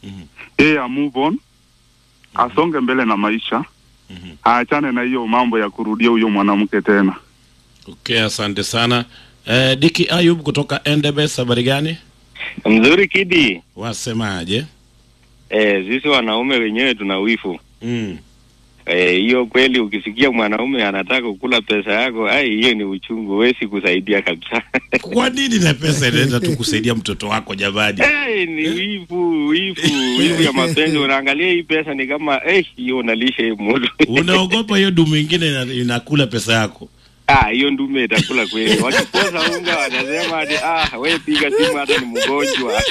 yeye a move on asonge mbele na maisha aachane na hiyo mambo ya kurudia huyo mwanamke tena. Okay, asante sana. Eh, Diki Ayub kutoka Endebes, habari gani? Mzuri Kidi. Wasemaje? Eh, sisi wanaume wenyewe tuna wifu. Mm. Eh, hiyo kweli ukisikia mwanaume anataka kukula pesa yako, ai hiyo ni uchungu, huwezi kusaidia kabisa. Kwa nini na pesa inaenda tu kusaidia mtoto wako jamani? Eh, ni wivu, wivu, wivu ya mapenzi. Unaangalia hii pesa ni kama eh, hiyo unalisha hii mtu. Unaogopa hiyo dumu ingine ina- inakula pesa yako. Ah, hiyo ndume itakula kweli. Wakikosa unga wanasema ati ah, wewe piga simu hata ni mgonjwa.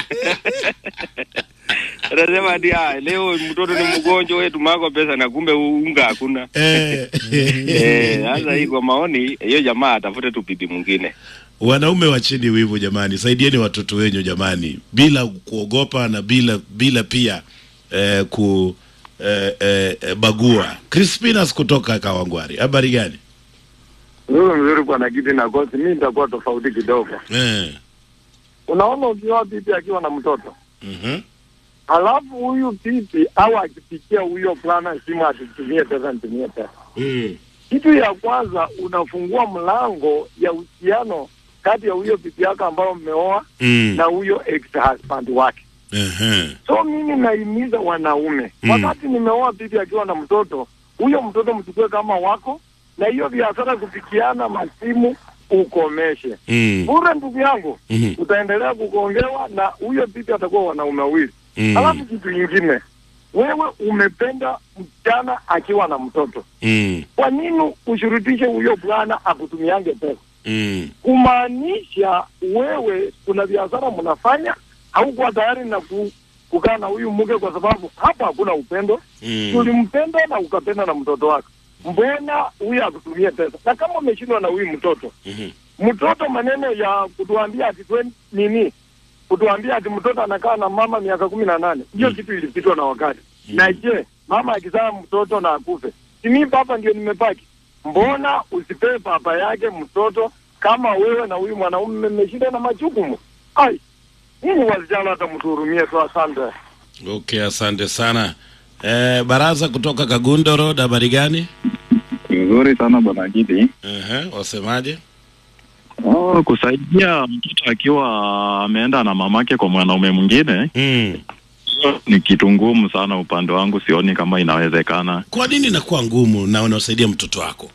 Anasema ati ah, leo mtoto ni mgonjwa, wewe tumako pesa na kumbe unga hakuna. Eh. Eh, sasa hii kwa maoni hiyo jamaa atafute tu bibi mwingine. Wanaume wacheni wivu jamani, saidieni watoto wenyu jamani, bila kuogopa na bila bila pia eh, ku eh, eh, bagua. Crispinas kutoka Kawangwari, habari gani? Nzuri mzuri kwa nakiti na kosi, mi nitakuwa tofauti kidogo. Eh. Unaona, ukioa bibi akiwa na mtoto Mhm. halafu huyu bibi au akipikia huyo bwana simu atitumie pesa, nitumie pesa, Mm. kitu ya kwanza unafungua mlango ya uhusiano kati ya huyo bibi yako ambao mmeoa Mm. na huyo ex husband wake. Ehe. So mimi nahimiza wanaume Mm. wakati nimeoa bibi akiwa na mtoto, huyo mtoto mchukue kama wako, na hiyo biashara kupikiana masimu ukomeshe Mm. bure, ndugu yangu Mhm. utaendelea kugongewa na huyo bibi atakuwa wanaume wawili. Mm. Alafu kitu ingine, wewe umependa msichana akiwa na mtoto, Mm. kwa nini ushurutishe huyo bwana akutumiange pesa? Mm. Kumaanisha wewe kuna biashara mnafanya, haukuwa tayari na ku, kukaa na huyu mke, kwa sababu hapa hakuna upendo. Mm. Tulimpenda na ukapenda na mtoto wako, mbona huyu akutumie pesa? Na kama umeshindwa na huyu mtoto Mhm. mtoto maneno ya kutuambia ati twen- nini kutuambia ati mtoto anakaa na mama miaka kumi na nane hiyo kitu ilipitwa na wakati na je mama akizaa mtoto na akufe simi papa ndio nimepaki mbona usipee papa yake mtoto kama wewe na huyu mwanaume mmeshinda na majukumu ai nini wasichana hata mtuhurumie tu asante Okay, asante sana. Eh, Baraza kutoka Kagundo Road, habari gani? Nzuri sana bwana Gidi. Ehe, wasemaje? Oh, kusaidia mtoto akiwa ameenda na mamake kwa mwanaume mwingine Mm. ni kitu ngumu sana. Upande wangu sioni kama inawezekana. Kwa nini inakuwa ngumu na unasaidia mtoto wako?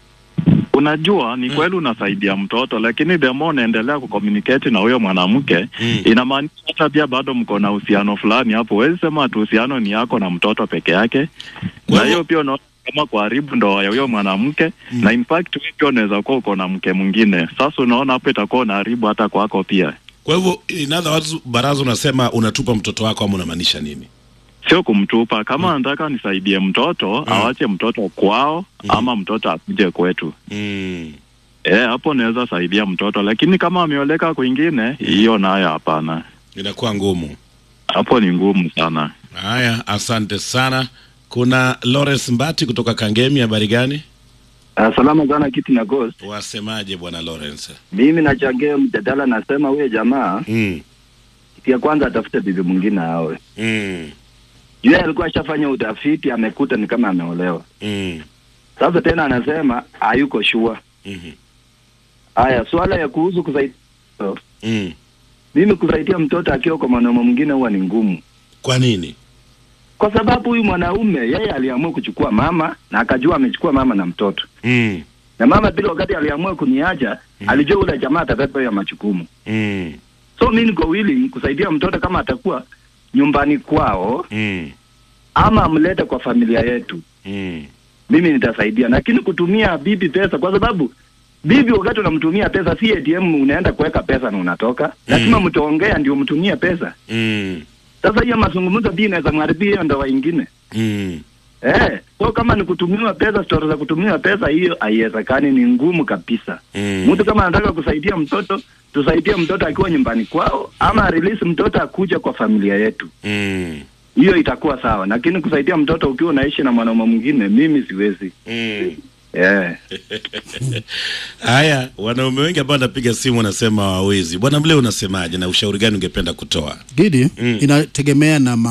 Unajua, ni kweli unasaidia mtoto, lakini the more unaendelea kucommunicate na huyo mwanamke Mm. inamaanisha hata pia bado mko na uhusiano fulani hapo. Huwezi sema ati uhusiano ni yako na mtoto peke yake, Kwa na hivyo- hiyo pia unaona kama kuharibu ndoa ya huyo mwanamke Mm. na in fact wewe pia unaweza kuwa uko na mke mwingine. Sasa unaona hapo itakuwa unaharibu hata kwako pia. Kwa hivyo in other words, Baraza unasema unatupa mtoto wako ama unamaanisha nini? sio kumtupa. Kama anataka nisaidie mtoto awache mtoto kwao, ama mtoto akuje kwetu. Mm. Eh, hapo naweza saidia mtoto, lakini kama ameoleka kwingine, hiyo nayo hapana. Inakuwa ngumu. Hapo ni ngumu sana. Haya, asante sana. Kuna Lawrence Mbati kutoka Kangemi, habari gani? Uh, salama sana kiti na Ghost. Wasemaje bwana Lawrence? Mimi nachangia mjadala, nasema huyo jamaa Mm. kitu ya kwanza atafute bibi mwingine aoe. Mm. Yeye alikuwa ashafanya utafiti, amekuta ni kama ameolewa. Mm. Sasa tena anasema hayuko shua. Mhm. Haya, swala ya kuhusu kusaidia Mm. mimi kusaidia mtoto akiwa kwa mwanaume mwingine huwa ni ngumu, Kwa nini? kwa sababu huyu mwanaume yeye aliamua kuchukua mama na akajua amechukua mama na mtoto, Mm. na mama pili wakati aliamua kuniacha alijua ule jamaa atabeba hiyo majukumu. Mm. So mimi niko willing kusaidia mtoto kama atakuwa nyumbani kwao Mm. ama amlete kwa familia yetu, Mm. mimi nitasaidia, lakini kutumia bibi pesa, kwa sababu bibi wakati unamtumia pesa si ATM unaenda kuweka pesa na unatoka, lazima mtaongea ndio mtumie pesa. Mm. Sasa hiyo mazungumzo pia inaweza mharibia hiyo ndoa ingine. Mm. Eh, so kama ni kutumiwa pesa, stori za kutumiwa pesa, hiyo haiwezekani, ni ngumu kabisa. Mm. Mtu kama anataka kusaidia mtoto, tusaidie mtoto akiwa nyumbani kwao, ama release mtoto akuja kwa familia yetu, Mm. hiyo itakuwa sawa. Lakini kusaidia mtoto ukiwa unaishi na mwanaume mwingine, mimi siwezi. Mm. Eh. Haya, wanaume wengi ambao wanapiga simu wanasema hawawezi. Bwana Mle, unasemaje na ushauri gani ungependa kutoa? Gidi, Mm. inategemea na